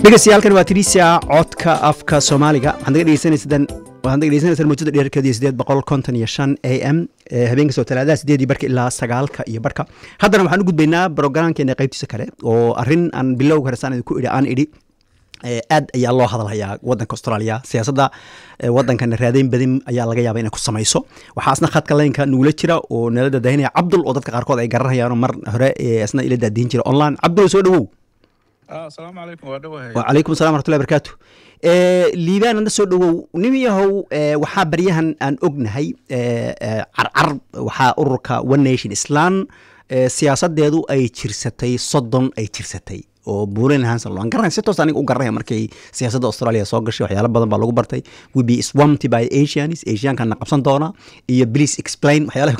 dhegeystayaaalkan waa tiriisia codka afka soomaaliga waxaad naga dhegeysaneysaan waxaad naga dhegeysaneysaan muujada dheerkeeda iyo sideed boqol konton iyo shan a m habeenka soo talaadaha sideedii barka ilaa sagaalka iyo barka haddana waxaan u gudbaynaa brograamkeena qaybtiisa kale oo arrin aan bilowga hore saan idinku idhi aan idhi aad ayaa loo hadalhayaa wadanka australia siyaasadda wadankana raadeyn badin ayaa laga yaaba inay ku samayso waxaa asna khadka leynka nugula jira oo nala dadahinaya cabdul oo dadka qaarkood ay garanayaan mar hore asna ila daadihin jira online cabdul soo dhawow asalaamu calaykum waa dhawahay wacalaykum salam waratullahi barakaatu liibaan hadda soo dhawow nin yahow waxaa baryahan aan ognahay carcar waxaa ururka one nation islam siyaasadeedu ay jirsatay soddon ay jirsatay oo buulen hanson aan garanay si toos aniga u garanaya markay siyaasadda australia soo gashay waxyaalo badan baa lagu bartay we be swamped by asians asiankana qabsan doona iyo please explain waxyaalaha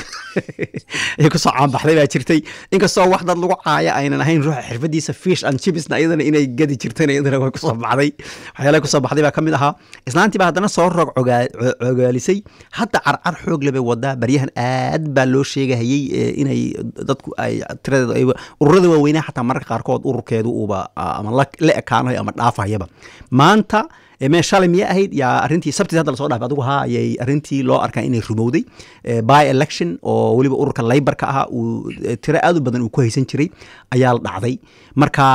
ay kusoo caanbaxday baa jirtay inkastoo wax dad lagu caaya aynan ahayn ruuxa xirfadiisa fish and chipsna iyadana inay gadi jirtayna iyadana way kusoo baxday waxyaalaha kusoo baxday baa ka mid ahaa islaantii baa haddana soo roog cogaalisay hadda carcar xoog lebay wadaa baryahan aad baa loo sheegahayey inay dadku ay tiradeeda ururada waaweynaa xataa mararka qaarkood ururkeedu uba ama la ekaanayo ama dhaafayaba maanta mee shalay miya ahayd yaa arrintii sabtii hadda lasoo dhaafay adigu haa ayay arrintii loo arkaa inay rumowday by election oo weliba ururka laybarka ahaa uu tiro aad u badan uu ku haysan jiray ayaa la dhacday marka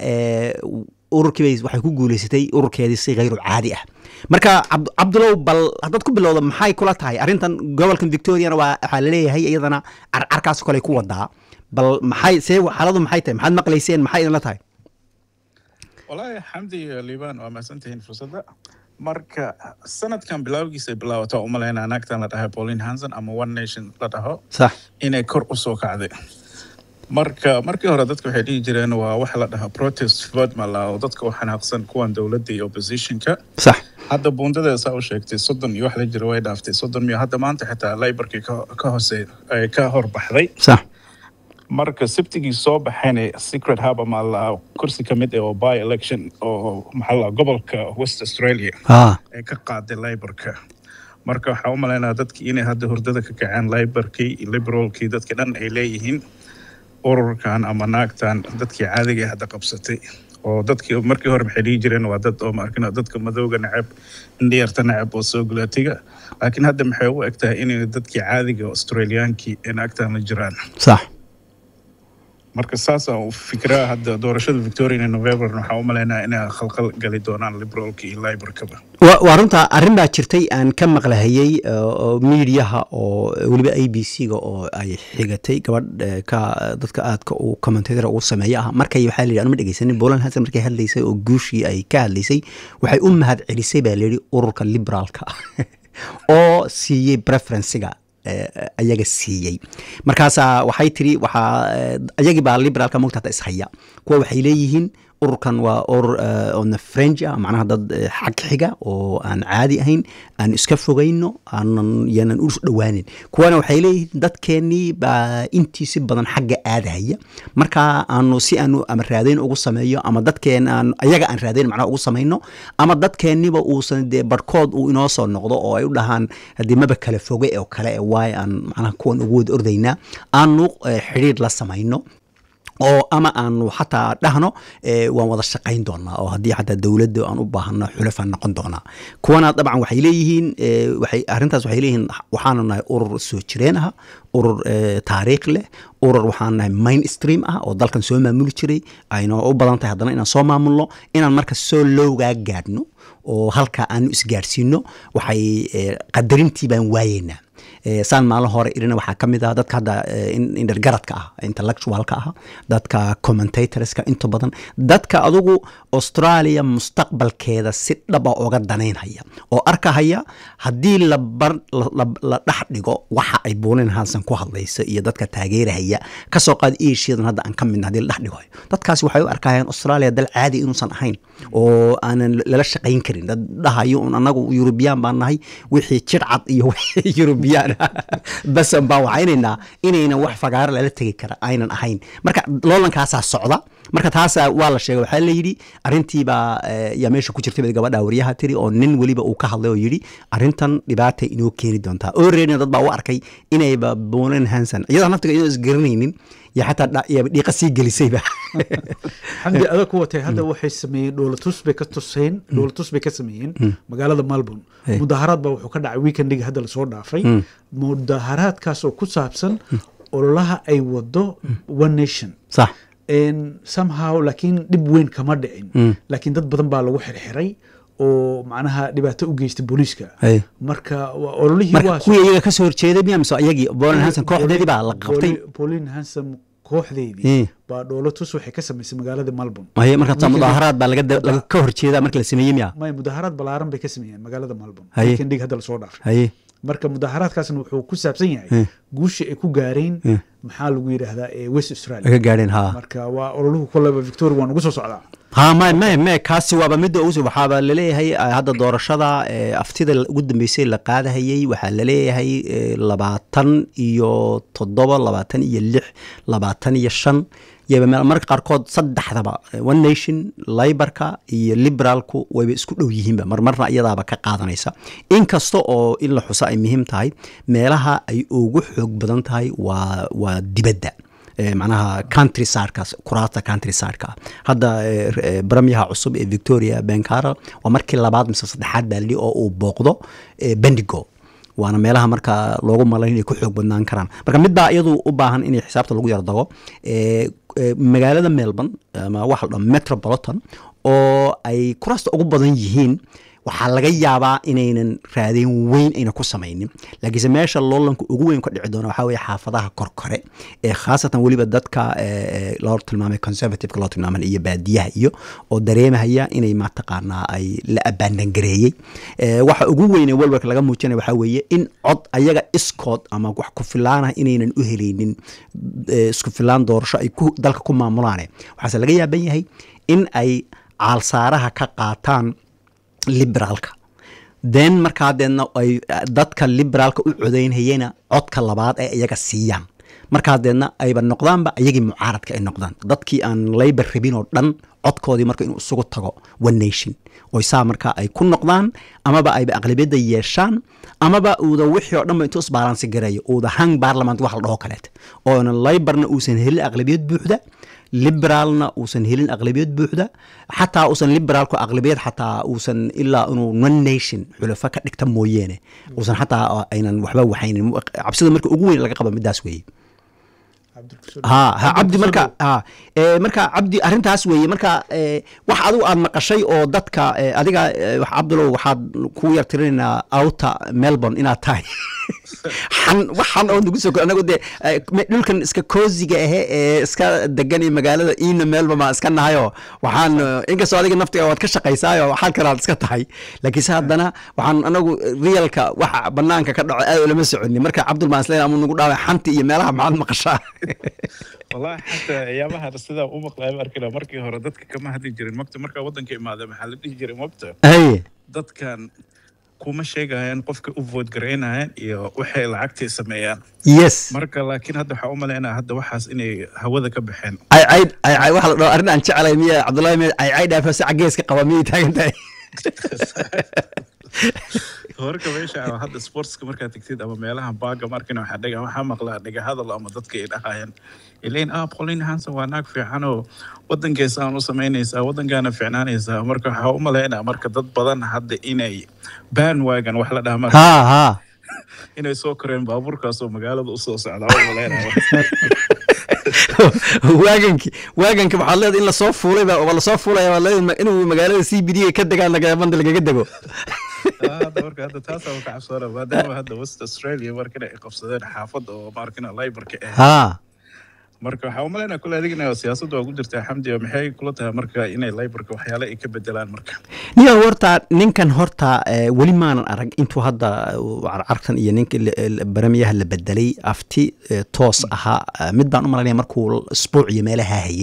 ururkiibay waxay ku guuleysatay ururkeedii si khayru caadi ah marka cabdulow bal haddaad ku bilowda maxay kula tahay arrintan gobolkan victoriana waa waxaa laleeyahay iyadana carcarkaas kale ku wadaa bal maxay see xaaladu maxay tahay maxaad maqlayseen maxay idinla tahay wallaahi xamdi iyo liibaan waa mahadsantihiin fursadda marka sanadkan bilowgiisa bilaawata u malaynaa naagtan la dhahay pauline hanson ama one nation la dhaho sax inay kor u soo kacday marka markii hore dadka waxay dhihi jireen waa waxa la dhahaa protest vote ma laha oo dadka u xanaaqsan kuwan dowladda iyo oppositionka sax hadda buundada saa u sheegtay soddon iyo wax la jira way dhaaftay soddon miyo hadda maanta xitaa laybarkii ka hoose ka horbaxday sax marka sabtigii soo baxayna secret hub ama la kursi ka mid ah oo by election oo maxaa la gobolka west australia ee ka qaaday laybarka marka waxaa u malaynaya dadkii inay hadda hurdada ka kaceen laybarkii liberalkii dadka dhan ay leeyihiin ururkan ama naagtan dadkii caadiga hadda qabsatay oo dadkii markii hore maxay dhihi jireen waa dad oo maarkina dadka madowga nacab indhiyarta nacab oo soo gulaatiga laakiin hadda maxay u eg tahay inay dadkii caadiga australiyaankii ee naagtan la jiraan sax marka saasaan u fikiraa hadda doorashada victoria november waxaa u malaynaa inay khalqal gali doonaan liberalka iyo libarkaba waa runta arrin baa jirtay aan ka maqlahayey miidiyaha oo weliba a b c ga oo ay xigatay gabadh ka dadka aadka uu commentator ugu sameeya ah markay waxaa layidhi anuma dhegeysanin bolan hasan markay hadlaysay oo guushii ay ka hadlaysay waxay u mahad celisay baa layidhi ururka liberaalka oo siiyey preferencega ayaga siiyey markaasaa waxay tiri waxaa ayagii baa liberaalka mogta hata ishaya kuwa waxay leeyihiin ururkan waa urur ona french ah macnaha dad xag xiga oo aan caadi ahayn aan iska fogayno aanan yanan u dhowaanin kuwana waxay leeyihiin dadkeennii baa intiisi badan xagga aadahaya marka aanu si aanu ama raadayn ugu sameeyo ama dadkeen aan ayaga aan raadayn macnaha ugu samayno ama dadkeenniba uusan dee barhkood uu inoo soo noqdo oo ay u dhahaan haddii maba kala foge oo kale waay aan macnaha kuwan ugu wada ordaynaa aanu xidhiir la samayno oo ama aanu xataa dhahno waan wada shaqayn doonaa oo haddii xataa dowladda aan u baahano xulafaan noqon doonaa kuwana dabcan waxay leeyihiin waxay arrintaas waxay leeyihiin waxaanu nahay urur soo jireen ah urur taariikh leh urur waxaan nahay main stream ah oo dalkan soo maamuli jiray ayna u badan tahay haddana inaan soo maamulno inaan marka soo lowgaa gaadhno oo halka aanu isgaadhsiino waxay qadarintii baan waayeynaa saan maalin hore irina waxaa ka mid ah dadka hadda indhergaradka ah intellectualka ah dadka commentatorska inta badan dadka adugu australia mustaqbalkeeda si dhaba oga danaynhaya oo arkahaya haddii la dhex dhigo waxa ay buulin hansan ku hadlaysa iyo dadka taageerahaya kasoo qaad asiadan hadda aan ka midna hadii la dhex dhigo dadkaasi waxay u arkayaan australia dal caadi inuusan ahayn oo aanan lala shaqayn karin dad dhahayo un anagu eurubiyaan baan nahay wixii jircad iyo wixii eurubiyaan bas baa waxaynaynaa inaynan wax fagaaro lala tegi kara aynan ahayn marka loolankaasaa socda marka taasa waa la sheegay waxaa layidhi arrintiibaa yaa meesha ku jirtay bay gabadha wariyaha tiri oo nin weliba uu ka hadlay oo yidhi arrintan dhibaatay inoo keeni doontaa oo reerina dad baa u arkay inayba bonan hanson iyadoo naftiga inoo isgaranaynin iyo xataa dhiiqa sii gelisayba xamdi adag ku watay hadda waxay sameeyeen dhoolatus bay ka tuseen dhoolatus bay ka sameeyeen magaalada melbourne mudaharaad baa wuxuu ka dhacay weekendiga hadda lasoo dhaafay mudaharaadkaas oo ku saabsan ololaha ay wado one nation sax somehow laakiin dhib weyn kama dhicin laakiin dad badan baa lagu xirxiray oo macnaha dhibaato u geystay booliiska marka ololihii marka kuwii iyaga ka soo horjeeday miya mise iyagii bolin hanson kooxdeedii baa la qabtay bolin hanson kooxdeedii baa dhoolatus waxay ka samaysay magaalada melbourne maye marka mudaaharaad baa laga ka horjeedaa marka la sameeyey miya may mudaaharaad balaaran bay ka sameeyeen magaalada melbourne Haye. weekendigi hadda lasoo dhaafay haye marka mudaaharaadkaasna wuxuu ku saabsan yahay guusha ay ku gaareen maxaa lagu yidhaahdaa ee west australia laga gaadheen ha marka waa ololuhu koleba victoria waa nagu soo socdaa ha may may may kaasi waaba midda ugu waxaaba laleeyahay eh, hadda doorashada eh, aftida ugu dambeysay la qaadahayey waxaa laleeyahay eh, labaatan iyo toddoba labaatan iyo lix labaatan iyo shan yaba meel- marka qaarkood saddexdaba eh, one nation libarka iyo liberaalku wayba isku dhow yihiinba marmarna iyadaaba ka qaadanaysa inkasta oo in la xuso ay muhiim tahay meelaha ay ugu xoog badan tahay waa waa dibadda Eh, macnaha country sidekaas kuraasta country sideka hadda eh, r- eh, baramiyaha cusub ee victoria benkara waa markii labaad mise saddexaad baa lidhi oo uu booqdo eh, bendigo waana meelaha marka loogu malayn inay ku xoog badnaan karaan marka midbaa iyadu u baahan inay xisaabta lagu yardago eh, eh, magaalada melbourne ama waxa la dhaho metropolitan oo ay kuraasta ugu badan yihiin waxaa laga yaabaa inaynan raadeen weyn ayna ku samaynin laakiinse meesha loolanka ugu weyn ka dhici doona waxaa weye xaafadaha korkore ee khaasatan weliba dadka eh, eh, loo tilmaamay conservativeka loo tilmaamay iyo baadiyaha iyo oo dareemahaya inay mataqaanaa ay la abaandangareeyey Eh, waxa ugu weyn ee walwalka laga muujinaya waxaa weeye in cod ayaga iskood ama wax ku filaanah inaynan u helaynin eh, isku filaan doorasho ay ku dalka ku maamulaane waxaase laga yaaban yahay in ay caalsaaraha ka qaataan liberaalka then markaa deedna ay dadka liberaalka u codaynhayena codka labaad ay iyaga siiyaan markaa deedna ayba noqdaanba iyagii mucaaradka ay noqdaan dadkii aan labor rabin oo dhan codkoodii marka inuu isugu tago one nation oy saa marka ay ku noqdaan amaba ayba aqlabiyadda yeeshaan amaba uuda wixii oo dhanba intuu isbaalansi gareeyo uuda hang parliament wax la dhaho kaleet oona laborna uusan helin aqlabiyad buuxda liberaalna uusan helin aqlabiyad buuxda xataa uusan liberaalku aqlabiyad xataa uusan ilaa inuu one nation xulafo ka dhigta mooyeene uusan xataa aynan waxba waxaynin cabsida marka ugu weyn laga qaba midaas weeye ha ha cabdi marka ha ee marka cabdi arrintaas weeye marka ee wax adigu aad maqashay oo dadka ee, adiga ee, wax cabdulow waxaad ku yar tirinaynaa outa melbourne inaad tahay xan waxan oo nagu soo ko anagu dee ee, me- dhulkan iska koosiga ahe ee iska degan iyo magaalada iina melbourne baan iska nahayo waxaan eh, inkastoo adiga naftiga waad ka shaqaysaayo waxaa kalaad iska tahay laakiinse haddana waxaan anagu realka waxa banaanka ka dhaco aad ulama soconin marka cabdul baan isleeyahay ama nagu dhaaway xanti iyo meelaha maxaad maqashaa wallahi xataa ayaabaha sidaa u maqlaya arkina markii hore dadka kama hadli jirin mogta markaa waddanka imaada maxaa la dhihi jiray mogta haye dadkan kuma sheegayaan qofka u vote garaynayaan iyo waxay lacagtii sameeyaan yes marka laakiin hadda waxaa u malaynaya hadda waxaas inay hawada ka baxeen aycayd aycay waxa la dhaho arrin aan jeclay miya cabdullahi miya aycay dhaafo si cageeska qaba miyay taagan tahay horka meesha ah, hadda sportska markaad tegtid ama meelaha baaga markina waxaa dhega waxaa maqlaa dhega hadal ama dadka ay dhahayaan ilain ah pauline hanson waa naag fiican oo wadankeesaan u samaynaysaa wadankaana fiicnaanaysaa marka waxaa u malaynaa marka dad badan hadda inay bandwagon wax la dhaha marka ha ha inay soo koreen baabuurkaas oo magaalada usoo socda u malaynaa waaganki waaganki waxaad leedahay in lasoo fuulay baa waa lasoo fuulaya waa leedahay inuu magaalada c b d ka degaan laga banda lagaga dego Ah, hadda marka hadda taasaa ka cabsoona maadaama hadda west australia markina ay qabsadeen xaafad oo markina librka ah ha marka waxaa u malaynaa kule adigina siyaasadda waa ku jirtaa xamdi oo maxay kula tahay marka inay librka waxyaale ay ka bedelaan marka niyo horta ninkan horta eh, weli maanan arag intuu hadda uh, carcartan iyo ninka la- la- baramiyaha la bedelay afti eh, toos ahaa eh, mid baan u malaynaya markuu isbuuc iyo meelaha hayay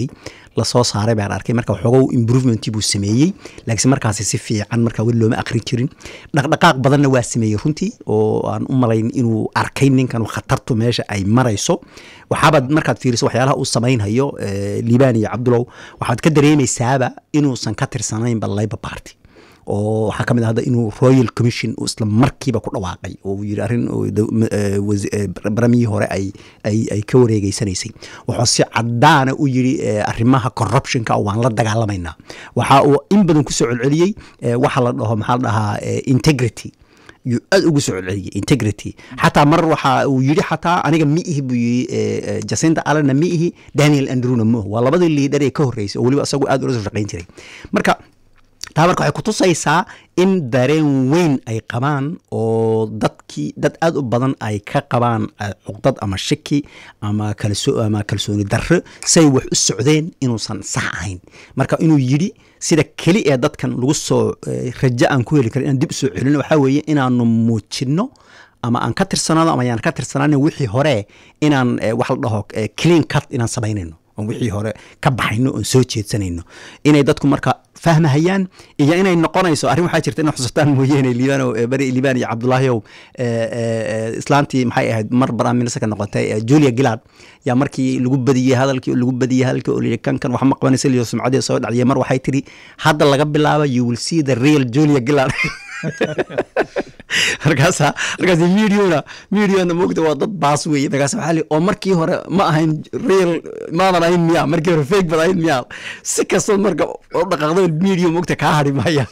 lasoo saaray baan arkay marka waxoogow improvement buu sameeyey laakiinse markaasi si fiican marka weli looma akrin jirin dhaqdhaqaaq badanna waa sameeyey runtii oo aan u malayn inuu arkay ninkan khatartu meesha ay marayso waxaabaad markaad fiiriso waxyaalaha uu samaynhayo liibaan iyo cabdulow waxaad ka dareemaysaaba inuusan ka tirsanaynba labor party oo waxaa ka mid ah hadda inuu royal commission isla markiiba ku dhawaaqay oo uu yidhi arrin baramihii hore ay ay ay ka wareegeysanaysay wuxuu si caddaana u yidhi arrimaha corruptionka waan la dagaalamaynaa waxa uu in badan ku soo celceliyey waxa la dhaho maxaa la dhahaa integrity yuu aad ugu soo celceliyey integrity xataa mar waxa uu yidhi xataa aniga mi ihi buu yidhi jacinta allenna mi ihi daniel andrewna mo waa labadii liidhar ee ka horreysay oo weliba isagu aad ula soo shaqayn jiray marka taa marka waxay kutusaysaa in dareen weyn ay qabaan oo dadkii dad aad u badan ay ka qabaan cuqdad ama shaki ama kalso ama kalsooni darro say wax u socdeen inuusan sax ahayn marka inuu yidhi sida keli ee dadkan lagu soo rajo aan ku heli karin inaan dib u soo celino waxaa weeye inaanu muujinno ama aan ka tirsanaano ama ayaan ka tirsanaanin wixii hore inaan wax la dhaho clean cut inaan samaynayno oon wixii hore ka baxayno oon soo jeedsanayno inay dadku marka fahmahayaan iyo inay noqonayso arrin waxaa jirta ina xusataan mooyeene liibano beri liibaan iyo cabdullaahiyow islaantii maxay ahayd mar prime minister ka noqotay julia gillard yaa markii lagu badiyey hadalkii lagu badiyey hadalkii oo liyi kankan wax ma qabanaysa liyo sumcadii soo dhacdiyay mar waxay tidhi hadda laga bilaaba you will see the real julia gillard markaasa markaas mediona mediona moogta waa dad baas weeye markaas waxaa li oo markii hore ma ahayn real maadan ahayn miya markii hore fake bad ahayn miya si kastoo marka oo dhaqaaqdo media moogta kaa hadhi maya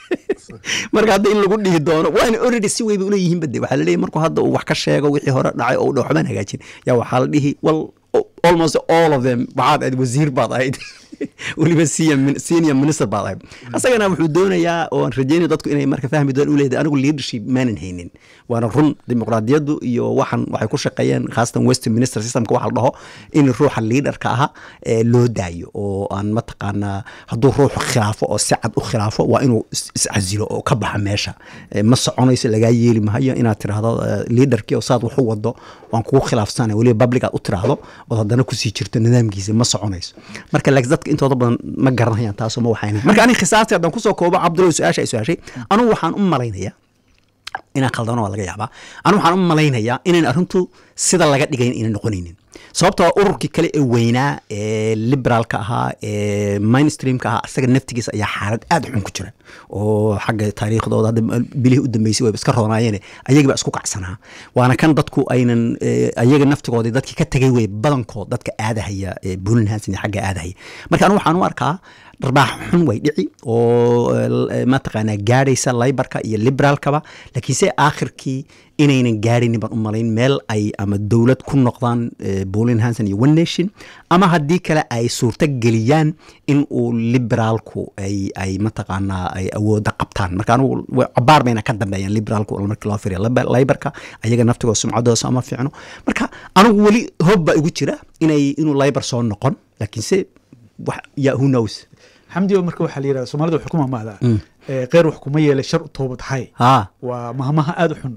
marka hadda in lagu dhihi doono waana already si weyba uleeyihiin bade waxaa laleeyahy markuu hadda uu wax ka sheego wixii hore dhacay oo dha waxbaan hagaajin yaa waxaa la dhihi well almost all of them waxaad ahayd wasiir baad ahayd weliba senior minister baad ahayd asagana wuxuu doonayaa oo aan rajeynaya dadku inay marka fahmi doon u leedahay anigu leadership maanan haynin waana run dimuqraadiyaddu iyo waxan waxay ku shaqeeyeen khaasatan western minister systemka waxa la dhaho in ruuxa leaderka aha loo daayo oo aan mataqaanaa hadduu ruuxu khilaafo oo si cad u khilaafo waa inuu iscasilo oo ka baxa meesha ma soconayso lagaa yeeli mahayo inaad tiraahdo leaderkii oo saad wax u wado waan kugu khilaafsana weliba public aad u tiraahdo ood haddana kusii jirto nidaamkiisa ma soconayso marka laakiin dadka intooda badan ma garanayaan taasoo ma waxaynayn marka aniga khisaasti haddaan kusoo koobo cabdullahi su-aasha ay su-aashay anugu waxaan u malaynayaa inaan khaldano waa laga yaabaa anigu waxaan u malaynayaa inayn arrintu sida laga dhigayn ayna noqonaynin sababtoo ururkii kale ee weynaa ee liberaalka ahaa ee mainstreamka ahaa isaga naftigiisa ayaa xaalad aad xun ku jira oo xagga taariikhdooda hadda bilihii u dambeysay wayba iska roonaayeen ayagii baa isku kacsanaa waana kan dadku aynan ayaga naftigoodii dadkii ka tegay wey badankood dadka aadahaya buulin hansin iyo xagga aadahaya marka anigu waxaan u arkaa dharbaax xun way dhici oo mataqaanaa gaadhaysa laybarka iyo liberaalkaba laakiinse aakhirkii inaynan gaadhaynin baan u malayn meel ay ama dowlad ku noqdaan bolin hanson iyo one nation ama haddii kale ay suurto geliyaan in uu liberaalku ay ay mataqaanaa ay awooda qabtaan marka anugu cabaar bayna ka dambeeyaan liberaalku markii loo firiya laybarka ayaga naftigooda sumcadooda ama fiicno marka anigu weli hob baa igu jira inay inuu laybar soo noqon laakiinse ya who knows xamdi marka waxaa la yidhahda soomaalida waxay ku mahmahdaa kheyr wax kuma yeelay shar u toobad hay waa mahmaha aada u xun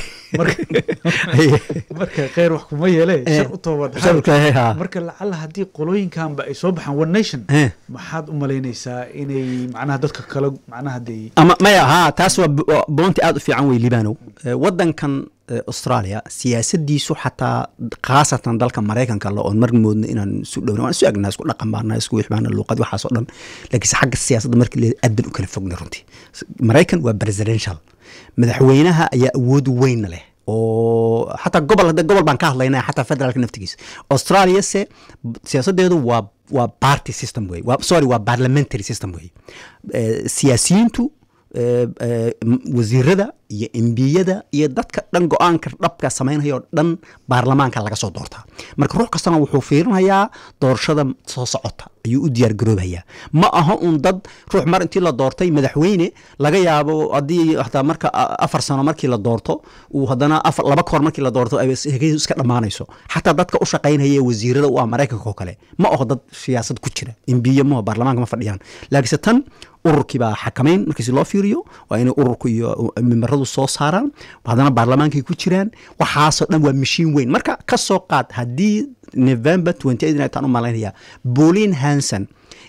marka kheyr wax kuma yeele shar u toobad hay marka lacala haddii qolooyinkanba ay soo baxaan one nation maxaad u malaynaysaa inay macnaha dadka kale macnaha dee ama maya ha taas waa boonti aada u fiican wey libanow waddankan australia siyaasadiisu xataa khaasatan dalka maraykanka le oon mar moodna inaan isu dhowna waan isu egnaa isku dhaqan baana isku wixbaana luuqad waxaas oo dhan laakiinse xagga siyaasadda markii leeda aad ban u kala fogna runtii maraykan waa presidential madaxweynaha ayaa awood weynna leh oo xataa gobol hadda gobol baan ka hadlaynaa xataa federaalka naftigiisa australia se siyaasadeedu waa waa party system wey waa sorry waa parliamentary system wey siyaasiyiintu wasiirada iyo embiyada iyo dadka dhan go-aanka dhabka samaynaya oo dhan baarlamaanka laga soo doortaa marka ruux kastana wuxuu fiirinayaa doorashada soo socota ayuu u diyaar garoobayaa ma aha un dad ruux mar intii la doortay madaxweyne laga yaabo haddii hataa marka afar sano markii la doorto uu haddana afar laba koor markii la doorto ay hegadu iska dhammaanayso xataa dadka u shaqaynaya wasiirada u ah maraykanka oo kale ma aho dad siyaasad ku jira embiye maho baarlamaanka ma fadhiyaan laakiinse tan ururkii baa xakamayn markiisi loo fiiriyo waa inay ururku iyo mimbaradu soo saaraan haddana baarlamaankay ku jiraan waxaasoo dhan waa mashiin weyn marka ka soo qaad haddii november twenty eight intaan u malaynaya bolin hanson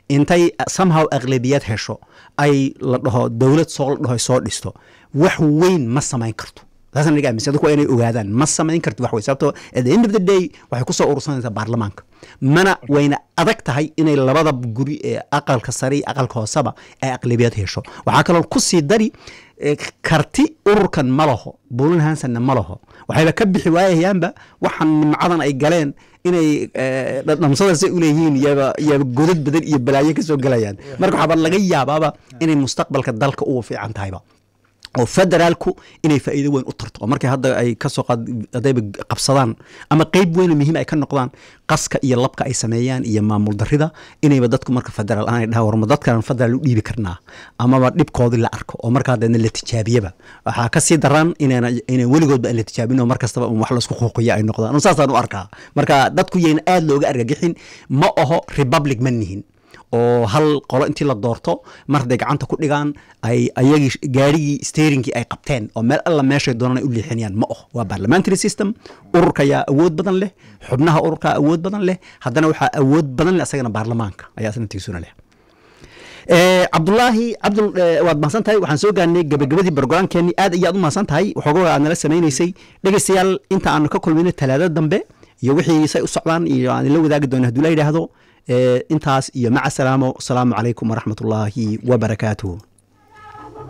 intay somehow aqlabiyad hesho ay la dhaho dowlad soo la dhaho soo dhisto wax weyn ma samayn karto taasna aniga aaminsan dadku waa inay ogaadaan ma samayn karto wax wey sababtoo at the end of the day waxay kusoo urursanaysaa baarlamaanka mana wayna adag tahay inay labada guri ee aqalka sare iyo aqalka hooseba ay aqlabiyad hesho waxaa kaloo kusii dari karti ururkan ma laho bulan hansonna ma laho waxayba ka bixi waayayaanba waxaan nimcadan ay galeen inay dhamsadasay uleeyihiin yaba yaba godad badan iyo balaayo kasoo gelayaan marka waxaaba laga yaabaaba inay mustaqbalka dalka ugu fiican tahayba oo federaalku inay faa'iido weyn u tarto oo markay hadda ay kasoo qaad haddayba qabsadaan ama qeyb weyn oo muhiim ay ka noqdaan qaska iyo labka ay sameeyaan iyo maamul darrida inayba dadku marka federaal aan ay dhaha warma dadkan federaal u dhiibi karnaa amaba dhibkoodii la arko oo markaa deedna la tijaabiyaba waxaa kasii daraan inayna inaan weligoodba aan la tijaabin oo mar kastaba un wax laisku quuqiya ay noqdaan un saasaan u arkaa marka dadku yayna aada looga argagixin ma aho republic ma nihin oo hal qolo intii la doorto mar hadday gacanta ku dhigaan ay ayagii gaarigii steerinkii ay qabteen oo meel alla meeshay doonaan ay u leexinayaan ma oh waa parliamentary system ururka ayaa awood badan leh xubnaha ururka awood badan leh haddana waxaa awood badan leh asagana baarlamaanka ayaa isna tigsuna leh cabdulaahi cabdul waad mahadsan tahay waxaan soo gaarnay gabagabadii barogaraamkeenii aad ayaad u mahadsan tahay waxoogaa aad nala samaynaysay dhegeystayaal inta aanu ka kulmayno talaada dambe iyo wixii say u socdaan iyo aan la wadaagi doono hadduu la yidhaahdo intaas iyo maca salaamo asalaamu calaykum waraxmat ullaahi wabarakaatuhu